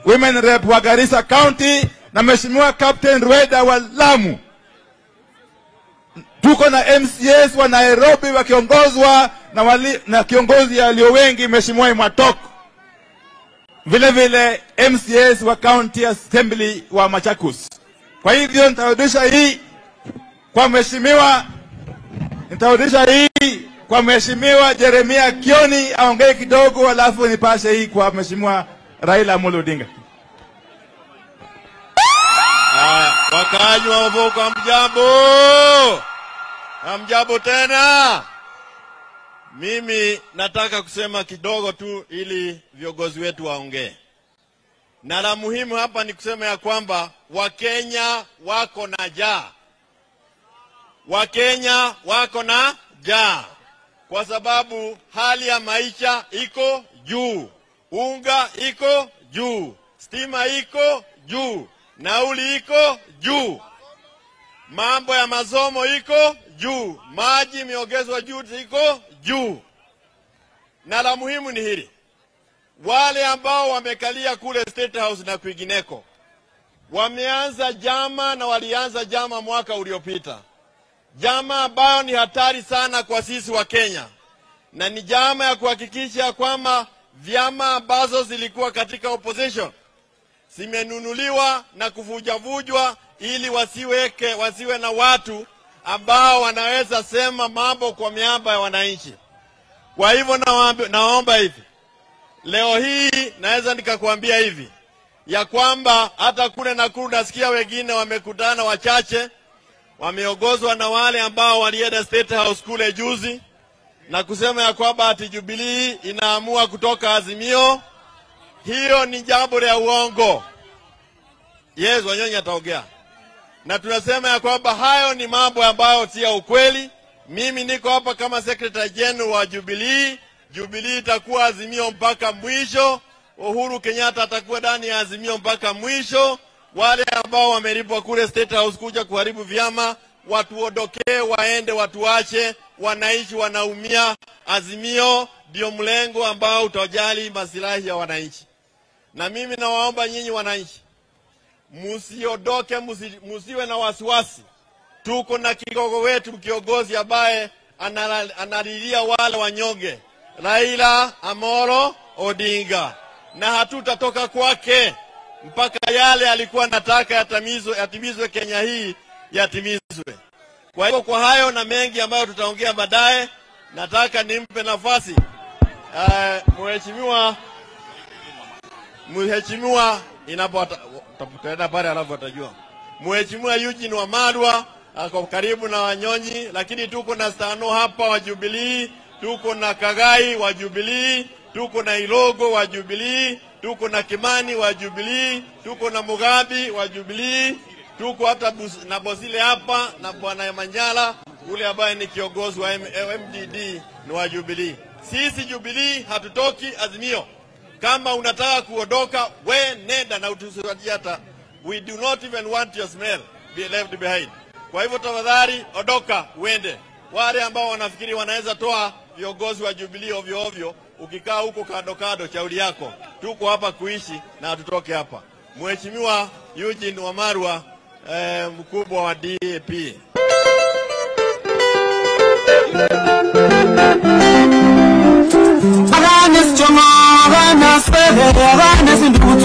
women rep wa Garissa County na Mheshimiwa Captain Rweda wa Lamu. Tuko na MCAs wa Nairobi wakiongozwa na, wali, na kiongozi aliyo wengi Mheshimiwa Imwatoko, vile vile MCAs wa County Assembly wa Machakos. Kwa hivyo nitarudisha hii kwa Mheshimiwa, nitarudisha hii kwa Mheshimiwa Jeremia Kioni aongee kidogo, alafu nipashe hii kwa Mheshimiwa Raila Amolo Odinga. Haya, wakaaji wa Mavoko, hamjambo? Hamjambo tena? Mimi nataka kusema kidogo tu ili viongozi wetu waongee, na la muhimu hapa ni kusema ya kwamba Wakenya wako na njaa, Wakenya wako na njaa kwa sababu hali ya maisha iko juu, unga iko juu, stima iko juu, nauli iko juu, mambo ya masomo iko juu, maji imeongezwa juu, iko juu. Na la muhimu ni hili, wale ambao wamekalia kule State House na kwingineko wameanza jama na walianza jama mwaka uliopita, jama ambayo ni hatari sana kwa sisi wa Kenya, na ni jama ya kuhakikisha kwamba vyama ambazo zilikuwa katika opposition zimenunuliwa na kuvujavujwa ili wasiweke wasiwe na watu ambao wanaweza sema mambo kwa miamba ya wananchi. Kwa hivyo nawaambi- naomba hivi leo hii naweza nikakwambia hivi ya kwamba hata kule Nakuru nasikia wengine wamekutana wachache, wameongozwa na wale ambao walienda State House kule juzi na kusema ya kwamba ati Jubilee inaamua kutoka Azimio. Hiyo ni jambo la uongo. Yes, Wanyonyi ataongea na tunasema ya kwamba hayo ni mambo ambayo si ya ukweli. Mimi niko hapa kama secretary general wa Jubilee. Jubilee itakuwa Azimio mpaka mwisho. Uhuru Kenyatta atakuwa ndani ya Azimio mpaka mwisho. Wale ambao wamelipwa kule State House kuja kuharibu vyama watuondokee, waende, watuache. Wananchi wanaumia. Azimio ndio mlengo ambao utajali masilahi ya wananchi, na mimi nawaomba nyinyi wananchi musiondoke, musi, musiwe na wasiwasi. Tuko na kigogo wetu kiongozi ambaye anala- analilia wale wanyonge, Raila Amolo Odinga, na hatutatoka kwake mpaka yale alikuwa anataka yatimizwe, yatimizwe Kenya hii yatimizwe. Kwa hivyo kwa hayo na mengi ambayo tutaongea baadaye, nataka nimpe nafasi uh, mheshimiwa mheshimiwa inapo tutaenda pale alafu atajua. Mheshimiwa Eugene Wamalwa ako karibu na Wanyonyi, lakini tuko na Stano hapa wa Jubilee, tuko na Kagai wa Jubilee, tuko na Ilogo wa Jubilee, tuko na Kimani wa Jubilee, tuko na Mugabi wa Jubilee, tuko hata Bus- na Bosile hapa na bwana Manyala yule ambaye ni kiongozi wa M- MDD ni wa Jubilee. Sisi Jubilee hatutoki Azimio. Kama unataka kuondoka, we nenda na utusaidie hata. We do not even want your smell be left behind. Kwa hivyo tafadhali ondoka uende. Wale ambao wanafikiri wanaweza toa viongozi wa Jubilee ovyo ovyo, ukikaa huko kando kando, shauri yako. Tuko hapa kuishi na hatutoke hapa. Mheshimiwa Eugene Wamarwa eh, mkubwa wa DAP. Awareness chongo, awareness, baby, awareness ndugu